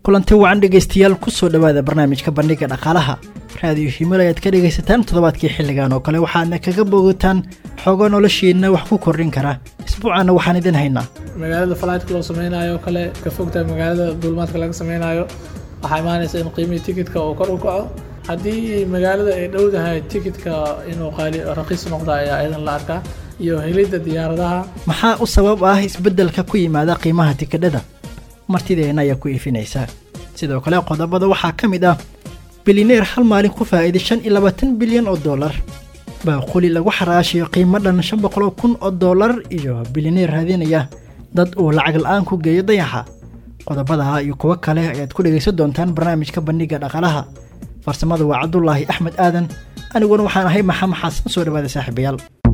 kulanti wacan dhegaystayaal kusoo dhowaada barnaamijka bandhiga dhaqaalaha raadiyo himil ayaad ka dhegaysataan toddobaadkii xilligan oo kale waxaadna kaga bogataan xoogo noloshiina wax ku kordhin kara isbuucaana waxaan idin haynaa magaalada falaytka loo sameynayo oo kale ka fogtahay magaalada duulimaadka laga sameynayo waxaa imaanaysa in qiimihii tikitka uu kor u kaco haddii magaalada ay dhowdahay tikitka inuu qaali raqiis noqda ayaa iyadan la arkaa iyo helidda diyaaradaha maxaa u sabab ah isbeddelka ku yimaada qiimaha tikidhada martideena ayaa ku iifinaysa sidoo kale qodobada waxaa ka mid ah bilineer hal maalin ku faa'iiday shan iyo labaatan bilyan oo dollar baaquli lagu xaraashiyo qiimo dhan shan boqoloo kun oo dollar iyo bilineer raadinaya dad uu lacag la-aan ku geeyo dayaxa qodobadaha iyo kuwo kale ayaad ku dhegaysan doontaan barnaamijka bandhiga dhaqaalaha farsamada waa cabdulaahi axmed aadan aniguna waxaan ahay maxamed xasan soo dhawaada saaxiibayaal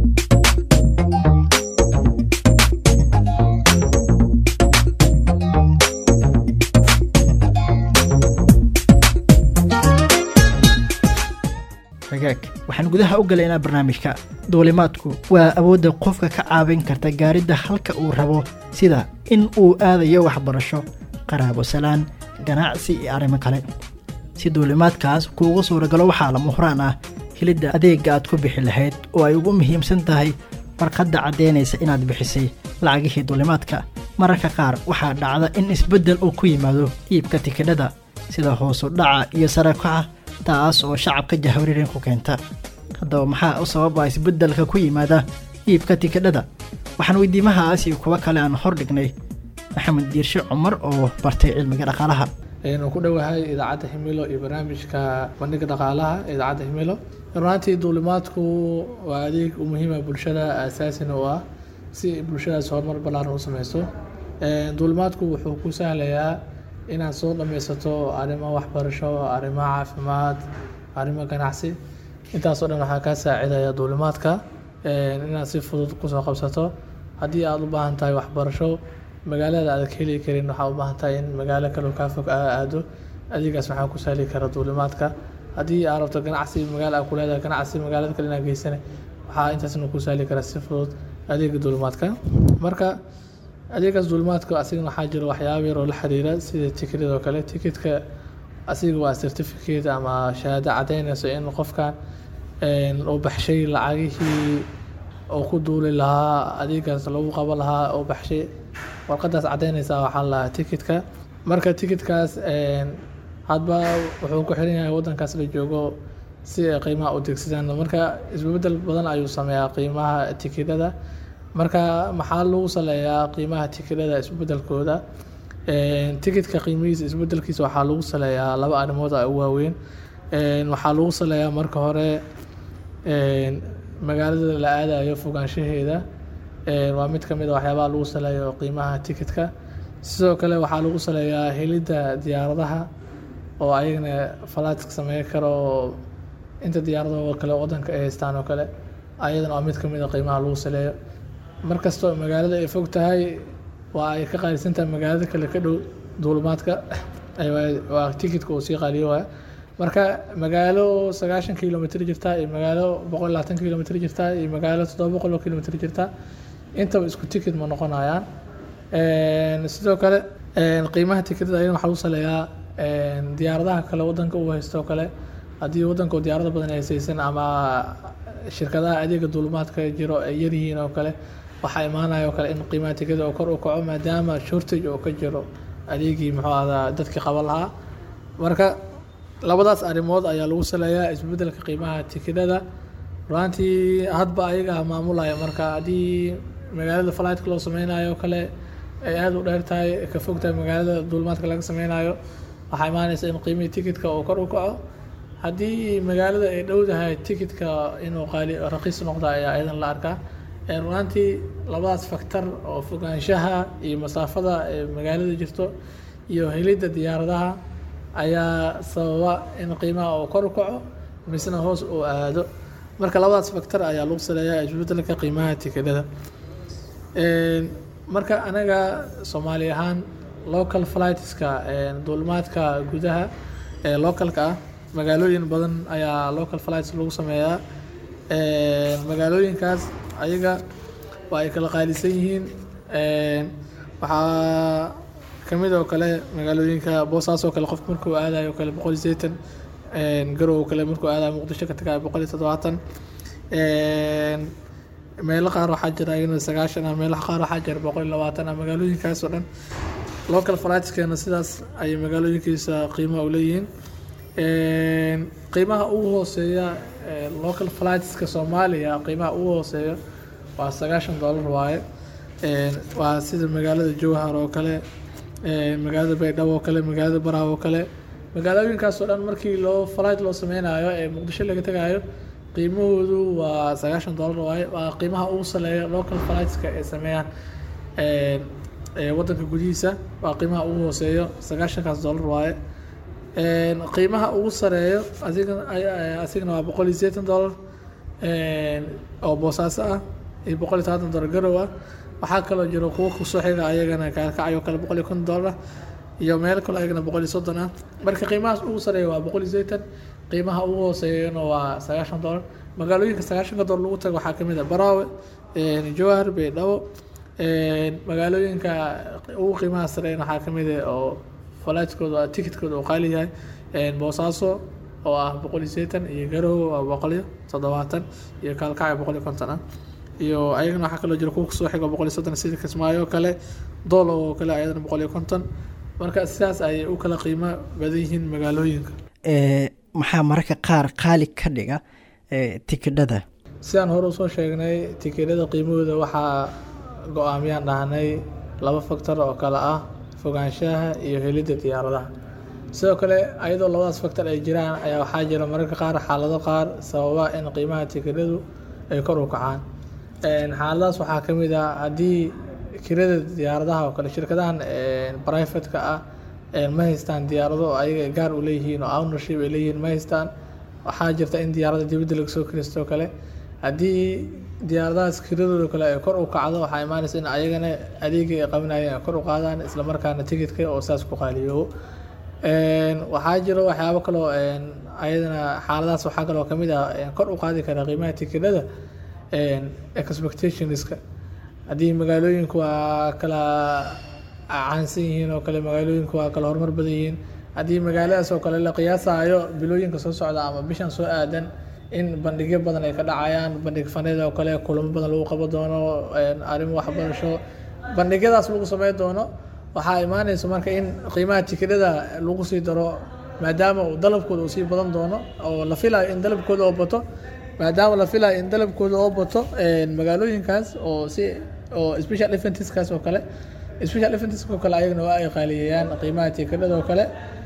hagaag waxaan gudaha u galaynaa barnaamijka duulimaadku waa awoodda qofka ka caawin karta gaaridda halka uu rabo sida in uu aadayo waxbarasho qaraabo salaan ganacsi iyo arrimo kale si duulimaadkaas kuugu suuragalo waxaa lama huraan ah helidda adeegga aad ku bixi lahayd oo ay ugu muhiimsan tahay warqadda caddaynaysa inaad bixisay lacagihii duulimaadka mararka qaar waxaa dhacda in isbeddel uu ku yimaado iibka tikidhada sida hoosu dhaca iyo sarakaca taas oo shacabka jahwariirin ku keenta haddaba maxaa u sababa isbeddelka ku yimaada iibka tikidhada waxaan weydiimahaas iyo kuwo kale aan hor dhignay maxamed diirshe cumar oo bartay cilmiga dhaqaalaha aynu ku dhowahay idaacadda himilo iyo barnaamijka bandhiga dhaqaalaha idaacadda himilo runaantii duulimaadku waa adeeg u muhiima bulshada asaasina u ah si bulshadaas horumar ballaaran u sameyso duulimaadku wuxuu ku sahlayaa inaad soo dhammaysato arrimo waxbarasho arrimo caafimaad arrimo ganacsi intaasoo dhan waxaa kaa saacidaya duulimaadka inaad si fudud kusoo qabsato haddii aada u baahan tahay waxbarasho magaalada aad ka heli karin waxaa u baahan tahay in magaalo kaloo kaa fog aa aado adeegaas waxaa ku sahli kara duulimaadka haddii aad rabto ganacsi magaalo aad ku leedahay ganacsi magaalada kale inaad geysane waxaa intaasna ku sahli kara si fudud adeega duulimaadka marka adeegaas duulimaadka asigana waxaa jira waxyaaba yar oo la xiriira sida tikidada oo kale tikidka asiga waa certificate ama shahaado caddeynayso in qofkan uu baxshay lacagihii uu ku duuli lahaa adeegaas lagu qaban lahaa uu baxshay warqadaas caddeynaysa waxaa la lahaa tikidka marka tikidkaas hadba wuxuu ku xiran yahay waddankaas la joogo si ay qiimaha u degsadaan marka isbedel badan ayuu sameeyaa qiimaha tikidada marka maxaa lagu saleeyaa qiimaha tikidhada isbedelkooda tikidka qiimihiisa isbedelkiisa waxaa lagu saleeyaa laba arrimood a u waaweyn waxaa lagu saleeyaa marka hore magaalada la aadayo fogaanshaheeda waa mid kamid a waxyaabaha lagu saleeyo qiimaha tikidka sidoo kale waxaa lagu saleeyaa helidda diyaaradaha oo ayagana falaadka sameyn karo oo inta diyaaradaho kale wadanka ay haystaan oo kale ayadana waa mid kamid a qiimaha lagu saleeyo markastoo magaalada ay fog tahay waa ay ka qaalisantahay magaalada kale ka dhow duulimaadka waa tikidka uu sii qaaliyo waaya marka magaalo sagaashan kilomitr jirta iyo magaalo boqol labaatan kilomitr jirta iyo magaalo toddoba boqol oo kilomitr jirta intaba isku tikid ma noqonayaan sidoo kale qiimaha tikidada ayana waxaa lagu saleeyaa diyaaradaha kale wadanka uu haysto kale haddii wadanka diyaarada badan ay haysaysan ama shirkadaha adeega duulimaadka jiro ay yaryihiin oo kale waxaa imaanaya oo kale in qiimaha tikada oo kor u kaco maadaama shortage oo ka jiro adeegii muxuu ahdaa dadkii qaban lahaa marka labadaas arrimood ayaa lagu saleeyaa isbedelka qiimaha tikidada runaantii hadba ayaga maamulaya marka haddii magaalada falaytka loo sameynayo oo kale ay aada u dheer tahay ka fog tahay magaalada duulimaadka laga sameynayo waxaa imaanaysa in qiimihii tikidka uu kor u kaco haddii magaalada ay dhowdahay tikidka inuu qaali raqiis noqda ayaa iyadan la arkaa runaantii labadaas faktor oo fogaanshaha iyo masaafada ee magaalada jirto iyo helidda diyaaradaha ayaa sababa in qiimaha uu kor u kaco misna hoos uu aado marka labadaas faktor ayaa lagu saleeyaa isbedelka qiimaha tikidhada marka anaga soomaali ahaan local flightska duulimaadka gudaha ee localka ah magaalooyin badan ayaa local flights lagu sameeyaa magaalooyinkaas ayaga waa ay kala qaalisan yihiin waxaa kamid oo kale magaalooyinka boosaas oo kale qofka markuu aadayo kale boqol iyo sideetan garow oo kale markuu aadayo muqdisho ka tagayo boqol iyo toddobaatan meelo qaar waxaa jira iyagana sagaashan ah meelaha qaar waxaa jira boqol iyo labaatan ah magaalooyinkaas oo dhan local flightskeena sidaas ayay magaalooyinkiisa qiimaha u leeyihiin qiimaha ugu hooseeya local flightska soomaaliya qiimaha ugu hooseeya waa sagaashan dollar waaye waa sida magaalada jowhar oo kale magaalada baydhabo oo kale magaalada baraha oo kale magaalooyinkaas oo dhan markii loo flight loo sameynayo ee muqdisho laga tagayo qiimahoodu waa sagaashan dollar waaye waa qiimaha ugu saleeya local flightska ay sameeyaan wadanka gudihiisa waa qiimaha ugu hooseeyo sagaashankaas dollar waaye qiimaha ugu sareeyo asiga asigana waa boqol iyo sideetan dollar oo boosaaso ah iyo boqol iyo tobantan dollar garow ah waxaa kaloo jiro kuwo kusoo xiga ayagana kaalkacyo kale boqol iyo konton dollar iyo meel kale ayagana boqol iyo soddon ah marka qiimahaas ugu sareeya waa boqol iyo sideetan qiimaha ugu hooseeyana waa sagaashan dollar magaalooyinka sagaashanka dollar lagu tago waxaa kamid ah baraawe jowhar baydhabo magaalooyinka ugu qiimaha sareeyana waxaa kamid ah oo flightskooda ticketkooda uu qaali yahay boosaaso oo ah boqol iyo sideetan iyo garow oo boqol iyo toddobaatan iyo kaalkacyo boqol iyo konton ah iyo ayagana waxaa kaloo jira kuwa kusoo xigo boqol iyo soddon sida kismaayo oo kale doolo oo kale ayadana boqol iyo konton marka sidaas ayay u kala qiimo badan yihiin magaalooyinka maxaa mararka qaar qaali ka dhiga tikidhada sidaan hore usoo sheegnay tikidhada qiimahooda waxaa go-aamiyaan dhahnay laba factor oo kale ah fogaanshaha iyo helidda diyaaradaha sidoo kale ayadoo labadaas factor ay jiraan ayaa waxaa jira mararka qaar xaalado qaar sababa in qiimaha tikidhadu ay kor u kacaan xaaladahaas waxaa ka mid ah haddii kirada diyaaradaha oo kale shirkadahan brivatka ah ma haystaan diyaarado oo ayaga gaar u leeyihiin oo ownership ay leeyihiin ma haystaan waxaa jirta in diyaaradda dibadda laga soo kiristoo kale haddii diyaaradahaas kiradooda kale ay kor u kacdo waxaa imaanaysa in ayagana adeegii ay qabanayeen ay kor u qaadaan islamarkaana ticketka oo saas ku qaaliyoobo waxaa jiro waxyaabo kaloo ayadana xaaladahaas waxaa kaloo kamid ah kor u qaadi kara qiimaha tikidhada expectationska haddii magaalooyinku waa kala caansan yihiin oo kale magaalooyinku waa kala horumar badan yihiin haddii magaaladaas oo kale la qiyaasayo bilooyinka soo socda ama bishan soo aadan in bandhigyo badan ay ka dhacayaan bandhig faneed oo kale kulamo badan lagu qaban doono arrimo waxbarasho bandhigyadaas lagu sameyn doono waxaa imaanaysa marka in qiimaha tikidhada lagu sii daro maadaama uu dalabkooda uu sii badan doono oo la filayo in dalabkooda oo bato maadaama la filayo in dalabkooda oo bato magaalooyinkaas oo si oo special eventskaas oo kale special eventska oo kale ayagana waa ay qaaliyeeyaan qiimaha tikidhada oo kale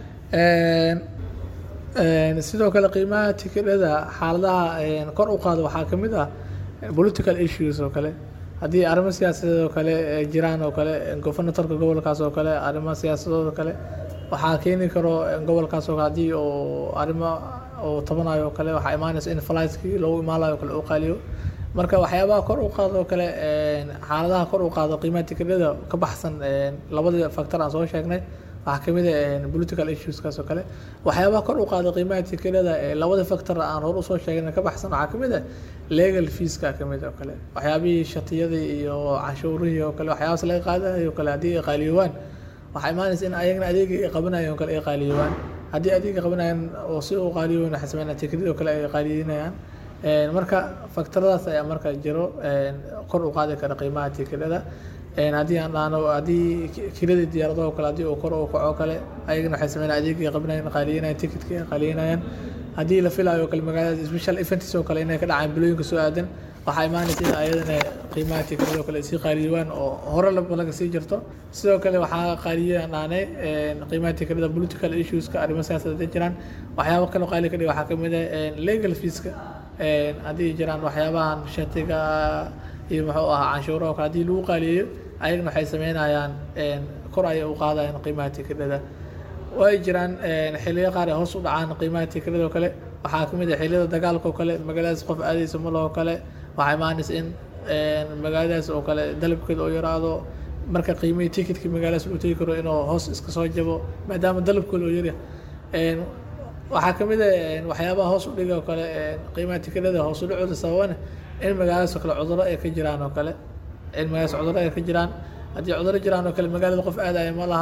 sidoo kale qiimaha tikidhada xaaladaha kor u qaado waxaa ka mid ah political issues oo kale haddii arrimo siyaasadeed oo kale jiraan oo kale governatorka gobolkaas oo kale arrimo siyaasadood oo kale waxaa keeni karo gobolkaas oo kale haddii uu arrimo uu tabanayo oo kale waxaa imaanaysa in flightskii loogu imaalayo oo kale uu qaaliyo marka waxyaabaha kor u qaado oo kale xaaladaha kor u qaado qiimaha tikidhada ka baxsan labadii factor aan soo sheegnay waxaa kamid ah political issueskaas oo kale waxyaabaha kor u qaada qiimaha tikidhada labada factor aan hor usoo sheegnay ka baxsan waxaa kamid ah legal feeska kamid oo kale waxyaabihii shatiyadii iyo canshuurihii oo kale waxyaabaas laga qaadayo kale haddii ay qaaliyoobaan waxaa imaanaysa in ayagana adeegii ay qabanayeen oo kale ay qaaliyoobaan haddii adeegii qabanayaan oo si uu qaaliyoobaan waxay sameynayaan tikidhada oo kale ay qaaliyeynayaan marka faktoradaas ayaa marka jiro kor u qaadi kara qiimaha tikidhada haddii aan dhahno haddii kiradii diyaaradaha oo kale haddii uu kor u kaco kale ayagana waxay sameynayaan adeegii qabanayaan qaaliyeynayaan ticketkii ay qaaliyeynayaan haddii la filayo kale magaalada special events oo kale inay ka dhacaan bilooyinka soo aadan waxaa imaanaysa in ayadana qiimaha tikidhada oo kale sii qaaliyoobaan oo hore laga sii jirto sidoo kale waxaa qaaliyeeyaan dhahnay qiimaha tikidhada political issueska arrimo siyaasadeed jiraan waxyaabo kale qaali ka dhiga waxaa kamid ah legal feeska haddii jiraan waxyaabahan shatiga iyo muxuu ahaa canshuuraha oo kale haddii lagu qaaliyeeyo ayagana waxay sameynayaan kor ayay u qaadayaan qiimaha tikidhada way jiraan xiliyo qaar ay hoos u dhacaan qiimaha tikidhada oo kale waxaa kamid ah xiliyada dagaalka oo kale magaaladaas qof aadaysa malo oo kale waxaa imaanaysa in magaaladaas oo kale dalabkeeda oo yaraado marka qiimihii ticketkii magaaladaas uu tegi karo inuu hoos iska soo jabo maadaama dalabkooda oo yaryahay waxaa kamid ah waxyaabaha hoos u dhiga oo kale qiimaha tikidhada hoos u dhacooda sababana in magaaladaas oo kale cudurro ay ka jiraan oo kale in magaaladaas cudurro ay ka jiraan haddii cudurro jiraan oo kale magaalada qof aadaya ma laha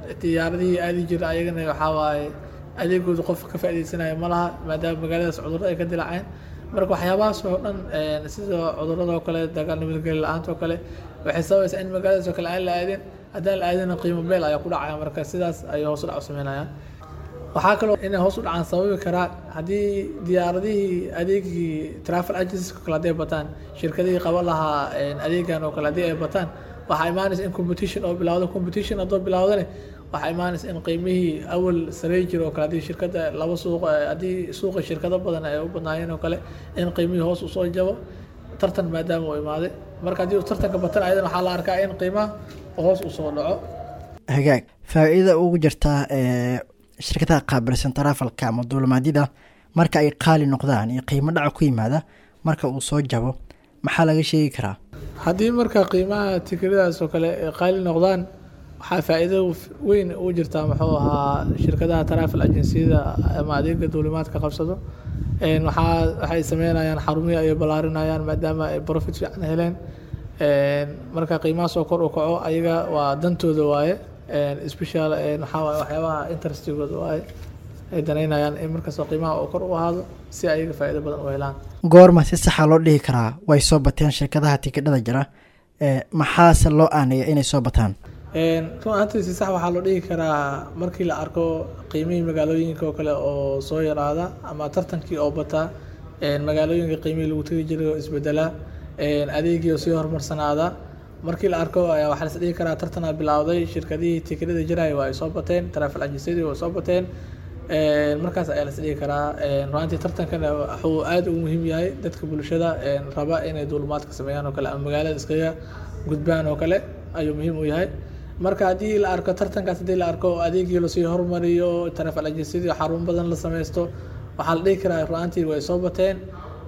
diyaaradihii aadi jira ayagana waxaa waaye adeegooda qof ka faa'iideysanaya ma laha maadaama magaaladaas cudurro ay ka dilaaceen marka waxyaabahaas oo dhan sida cudurradoo kale dagaal nabadgeli la-aanta oo kale waxay sababaysaa in magaaladaas oo kale aan la aadin haddaan la aadina qiimo beel ayaa ku dhacaya marka sidaas ayay hoos u dhac u sameynayaan waxaa kaloo inay hoos u dhacaan sababi karaa haddii diyaaradihii adeegii travel agencies kale hadday bataan shirkadihii qaban lahaa adeegan oo kale haddii ay bataan waxaa imaanaysa in competition oo bilawdo competition haddoo bilawdane waxaa imaanaysa in qiimihii awal sarey jira oo kale haddii shirkadda laba suuq haddii suuqa shirkado badan ay u badnaayeen oo kale in qiimihii hoos usoo jabo tartan maadaama uu imaaday marka haddii uu tartanka batan ayadan waxaa la arkaa in qiimaha hoos usoo dhaco hagaag faa-iidada ugu jirtaa shirkadaha qaabilsan tarafalka ama duulimaadyada marka ay qaali noqdaan iyo qiimo dhaca ku yimaada marka uu soo jabo maxaa laga sheegi karaa haddii marka qiimaha tikiradaas oo kale ay qaali noqdaan waxaa faa-iido weyn u jirtaa muxuu ahaa shirkadaha travel agenciyada ama adeega duulimaadka qabsado waxaa waxay sameynayaan xarumihii ayay ballaarinayaan maadaama ay profit fiican heleen marka qiimahaas oo kor u kaco ayaga waa dantooda waaye special waxaa waaye waxyaabaha interestigooda waaye ay danaynayaan in markastoo qiimaha uu kor u ahaado si ayaga faa'iido badan u helaan goorma si saxa loo dhihi karaa way soo bateen shirkadaha tikidhada jira maxaase loo aanaya inay soo bataan run ahaantii si sax waxaa loo dhihi karaa markii la arko qiimihii magaalooyinka oo kale oo soo yaraada ama tartankii oo bataa magaalooyinka qiimihii lagu tegi jiray oo isbedelaa adeegii oo sii horumarsanaada markii la arko waxaa las dhihi karaa tartanaa bilowday shirkadihii tikidhada jiraya waa ay soo bateen travel agencyadii waa soo bateen markaas ayaa las dhihi karaa runaantii tartankana wuxuu aad ugu muhiim yahay dadka bulshada raba inay duulumaadka sameeyaan oo kale ama magaalada iskaga gudbaan oo kale ayuu muhiim u yahay marka haddii la arko tartankaas haddii la arko adeegii lasii horumariyo travel agencyadii xarun badan la sameysto waxaa la dhihi karaa runaantii way soo bateen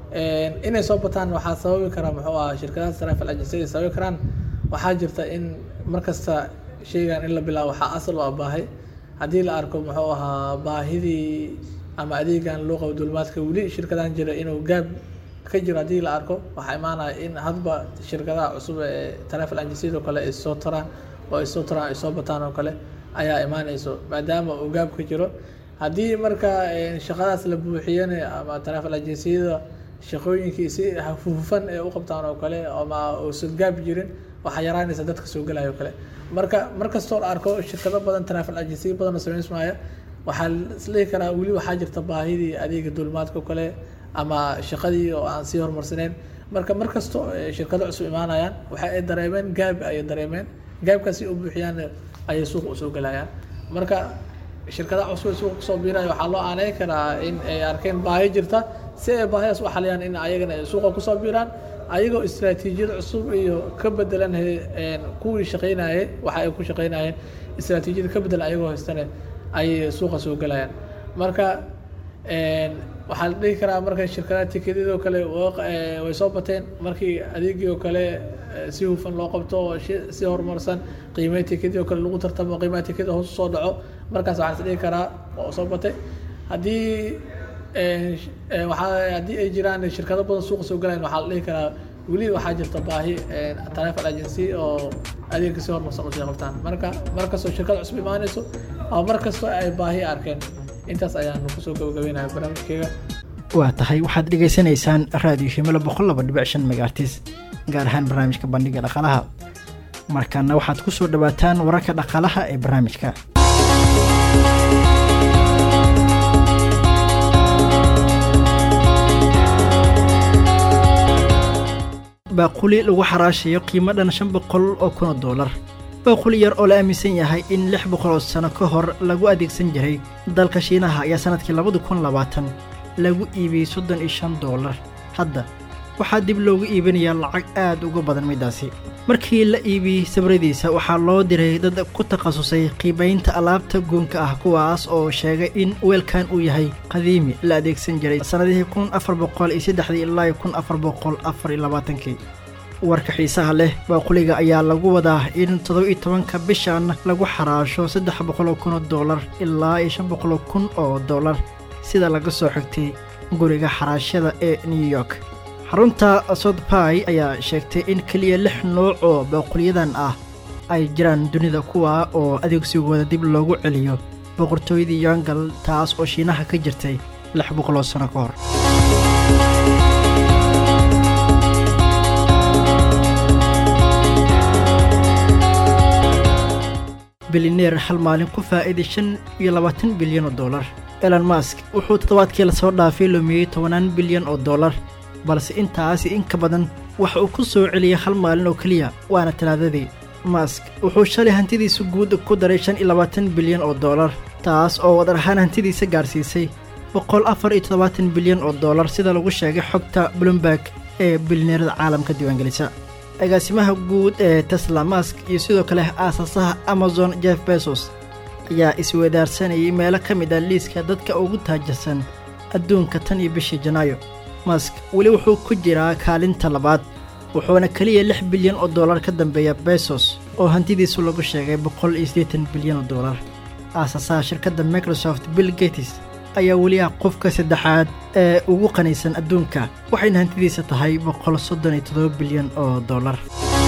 inay soo bataan waxaa sababi karaa muxuu ahaa shirkadaha travel agencyada sababi karaan waxaa jirta in markasta sheygan in la bilaabo waxaa asal u ah baahi haddii la arko muxuu ahaa baahidii ama adeegan loo qabo duulimaadka weli shirkadahan jira inuu gaab ka jiro haddii la arko waxaa imaanaya in hadba shirkadaha cusub ee travel agencyada oo kale ay soo taraan oo ay soo taraan ay soo bataan oo kale ayaa imaanayso maadaama uu gaab ka jiro haddii marka shaqadaas la buuxiyana ama travel agencyada shaqooyinkii si hufufan ee u qabtaan oo kale ama uusan gaab jirin waxaa yaraanaysa dadka soo gelaya oo kale marka markastoo la arko shirkado badan travel agency badan oo samaysmaya waxaa isdhihi karaa weli waxaa jirta baahidii adeega duulimaadka oo kale ama shaqadii oo aan sii horumarsaneyn marka markastoo shirkado cusub imaanayaan waxa ay dareemeen gaab ayay dareemeen gaabkaasi u buuxiyaan ayay suuqa usoo gelayaan marka shirkadaha cusub ee suuqa kusoo biiraya waxaa loo aaneyn karaa in ay arkeen baahi jirta si ay baahidaas u xaliyaan in ayagana ay suuqa kusoo biiraan ayagoo istraatiijiyad cusub iyo ka bedelan kuwii shaqeynayay waxa ay ku shaqeynayeen istraatiijiyad ka bedelan ayagoo haystane ayay suuqa soo gelayaan marka waxaa la dhihi karaa marka shirkadaha tikedyada oo kale way soo bateen markii adeegii oo kale si hufan loo qabto oo si horumarsan qiimaha tikedi oo kale lagu tartamo qiimaha tikeda hoos usoo dhaco markaas waxaa las dhihi karaa oo soo batay haddii waxaa haddii ay jiraan shirkado badan suuqa soo galayan waxaa la dhihi karaa weli waxaa jirta baahi travel agency oo adeegka si horumarsan usii qabtaan marka markastoo shirkad cusub imaanayso ama markastoo ay baahi arkeen intaas ayaanu kusoo gabagabeynaya barnaamijkeega waa tahay waxaad dhegaysanaysaan raadiyo shimilo boqol laba dhibic shan megaartis gaar ahaan barnaamijka bandhiga dhaqaalaha markana waxaad ku soo dhawaataan wararka dhaqaalaha ee barnaamijka baaquli lagu xaraashayo qiimo dhan shan boqol oo kun oo doolar baaquli yar oo la aaminsan yahay in lix boqol oo sano ka hor lagu adeegsan jiray dalka shiinaha ayaa sannadkii labadi kun labaatan lagu iibiyey soddon iyo shan doolar hadda waxaa dib loogu iibinayaa lacag aad uga badan middaasi markii la iibiyey sabradiisa waxaa loo diray dad ku takhasusay qiimaynta alaabta guunka ah kuwaas oo sheegay in weelkan uu yahay qadiimi la adeegsan jiray sannadihii kun afar boqol iyo saddexdii ilaa kun afar boqol afar iyo labaatankii warka xiisaha leh baaquliga ayaa lagu wadaa in toddoba iyo tobanka bishan lagu xaraasho saddex boqol oo kun oo doolar ilaa iyo shan boqol oo kun oo doolar sida laga soo xigtay guriga xaraashada ee new york xarunta sodby ayaa sheegtay in keliya lix nooc oo baaqulyadan ah ay jiraan dunida kuwa oo adeegsigooda dib loogu celiyo boqortooyadii yongal taas oo shiinaha ka jirtay lix boqoloo sano ka hor bilineer hal maalin ku faa'iiday shan iyo labaatan bilyan oo dollar elon mask wuxuu toddobaadkii lasoo dhaafay lumiyey tobanaan bilyan oo dollar balse intaasi in ka badan waxa uu ku soo celiyey hal maalin oo keliya waana talaadadii mask wuxuu shalay hantidiisa guud ku daray shan iyo labaatan bilyan oo dollar taas oo wadar ahaan hantidiisa gaarsiisay boqol afar iyo toddobaatan bilyan oo dollar sida lagu sheegay xogta bloomberg ee bilineerada caalamka diiwaangelisa agaasimaha guud ee tesla mask iyo sidoo kale aasaasaha amazon jeff bezos ayaa isweydaarsanayay meelo ka mid ah liiska dadka ugu taajirsan adduunka tan iyo bishii janaayo mask weli wuxuu ku jiraa kaalinta labaad wuxuuna keliya lix bilyan oo dollar ka dambeeya bezos oo hantidiisu lagu sheegay boqol iyo siddeetan bilyan oo dollar aasaasaha shirkadda microsoft bill gates ayaa weli ah qofka saddexaad ee ugu qanisan adduunka waxayna hantidiisa tahay boqol soddon iyo toddoba bilyan oo dollar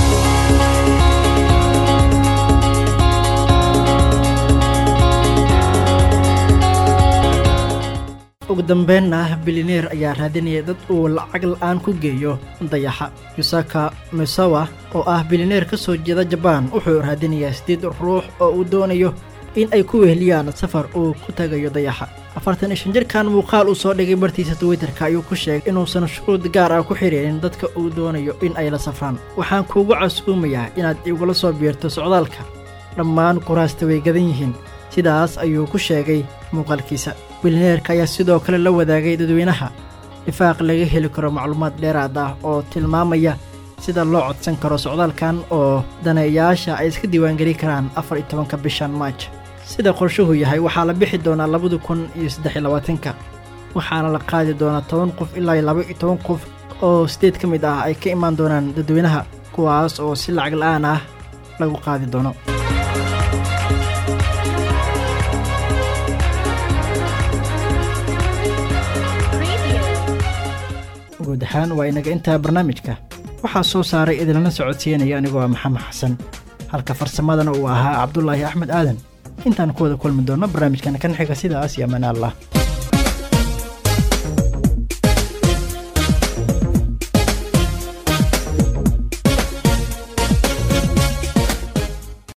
ugu dambeynna bilineer ayaa raadinaya dad uu lacag la'aan ku geeyo dayaxa yusaka misawa oo ah bilineer ka soo jeeda jabaan wuxuu raadinayaa siddeed ruux oo uu doonayo in ay ku weheliyaan safar uu ku tagayo dayaxa afartan iyo shan jirkan muuqaal uu soo dhigay bartiisa twitterka ayuu ku sheegay inuusan shuruud gaar ah ku xidhiirin dadka uu doonayo in ay la safraan waxaan kuugu casuumayaa inaad igula soo biirto socdaalka dhammaan kuraasta way gadan yihiin sidaas ayuu ku sheegay muuqaalkiisa bilineerka ayaa sidoo kale la wadaagay dadweynaha dhifaaq laga heli karo macluumaad dheeraad ah oo tilmaamaya sida loo codsan karo socdaalkan oo daneeyaasha ay iska diiwaangeli karaan afar iyo tobanka bishan maaj sida qorshuhu yahay waxaa la bixi doonaa labada kun iyo saddex iyo labaatanka waxaana la qaadi doonaa toban qof ilaa iyo laba iyo toban qof oo sideed ka mid ah ay ka imaan doonaan dadweynaha kuwaas oo si lacag la'aan ah lagu qaadi doono guud ahaan waa inaga intaa barnaamijka waxaa soo saaray idinlana socodsiinaya anigoo ah maxamed xasan halka farsamadana uu ahaa cabdulaahi axmed aadan intaan ku wada kulmi doonno barnaamijkan kan xiga sidaas iyo amaan allah